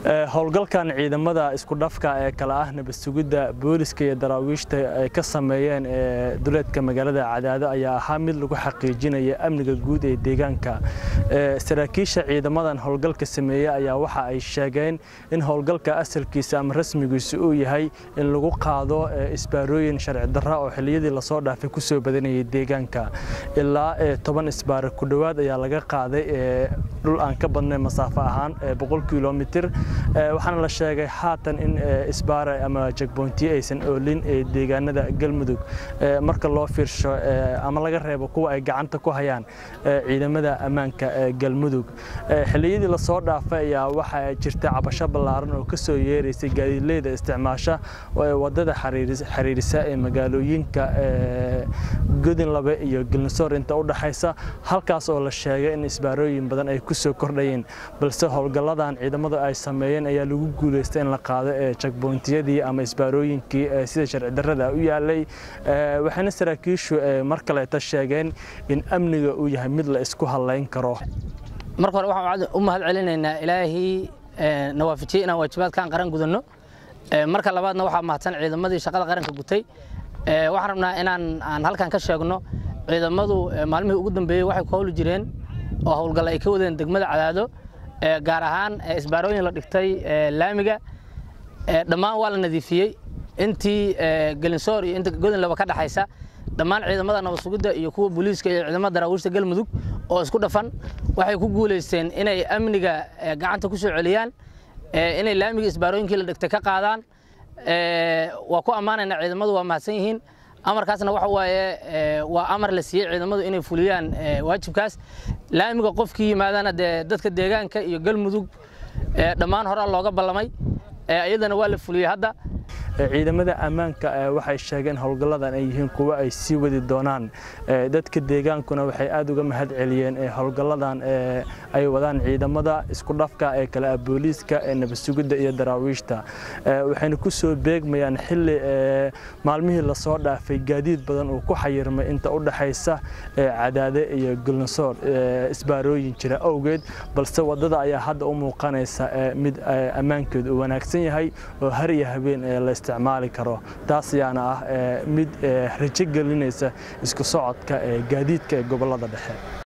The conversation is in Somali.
howlgalkan ciidamada isku dhafka ee kale ah nabadsugidda booliska iyo daraawiishta ay ka sameeyeen duleedka magaalada cadaado ayaa ahaa mid lagu xaqiijinaya amniga guud ee deegaanka saraakiisha ciidamadan howlgalka sameeyey ayaa waxa ay sheegeen in howlgalka asalkiisa ama rasmigiisa uu yahay in lagu qaado isbaarooyin sharci darra oo xilliyadii lasoo dhaafay ku soo badanayay deegaanka ilaa toban isbaare ku dhowaad ayaa laga qaaday dhul aan ka badnayn masaafo ahaan boqol kilomitir waxaana la sheegay haatan in isbaare ama jagboontiye aysan oolin ee deegaanada galmudug marka loo fiirsho ama laga reebo kuwa ay gacanta ku hayaan ciidamada ammaanka galmudug xilliyadii lasoo dhaafay ayaa waxaa jirta cabasho ballaaran oo ka soo yeeraysay gaadiidleyda isticmaasha wadada xiriirisa ee magaalooyinka godinlabe iyo gelnisoor inta u dhaxaysa halkaas oo la sheegay in isbaarooyin badan ay ku soo kordhayeen balse howlgalladan ciidamadu ay sameeyeen ayaa lagu guulaystay in la qaado ee jagbontiyadii ama isbaarooyinkii sida sharci darrada u yaalay waxayna saraakiishu mar kaleeta sheegeen in amniga uu yahay mid la isku hadlayn karo marka hore waxaan u mahad celinaynaa ilaahii na waafajiyey inaan waajibaadkaan qaran gudanno marka labaadna waxaa mahadsan ciidamadii shaqada qaranka gutay waxaan rabnaa inaan aan halkan ka sheegno ciidamadu maalmihii ugu dambeeyey waxay ku howli jireen oo howlgal ay ka wadeen degmada cadaado gaar ahaan isbaarooyin la dhigtay laamiga dhammaan waa la nadiifiyey intii gelinsoor iyo inta godinlaba ka dhaxaysa dhammaan ciidamada nabadsugidda iyo kuwa booliiska iyo ciidamada daraawiishta galmudug oo isku dhafan waxay ku guulaysteen inay amniga gacanta ku soo celiyaan inay laamiga isbaarooyinkii la dhigtay ka qaadaan waa ku ammaanaynaa ciidamadu waa mahadsan yihiin amarkaasna waxa waaye waa amar la siiyey ciidamadu inay fuliyaan waajibkaas laamiga qofkii yimaadana dee dadka deegaanka iyo galmudug dhammaan horaa looga ballamay iyadana waa la fuliyey hadda ciidamada ammaanka waxay sheegeen howlgalladan ay yihiin kuwa ay sii wadi doonaan dadka deegaankuna waxay aad uga mahad celiyeen howlgalladan ay wadaan ciidamada isku dhafka ee kale ah booliiska ee nabadsugidda iyo daraawiishta waxayna ku soo beegmayaan xilli maalmihii lasoo dhaafay gaadiid badan uu ku xayirmay inta u dhaxaysa cadaade iyo gulnasoor isbaarooyin jira awgeed balse waddada ayaa hadda u muuqanaysa mid ammaankeedu uu wanaagsan yahay oo har iyo habeen la isticmaali karo taas ayaana ah mid rajo gelinaysa isku socodka gaadiidka ee gobollada dhexe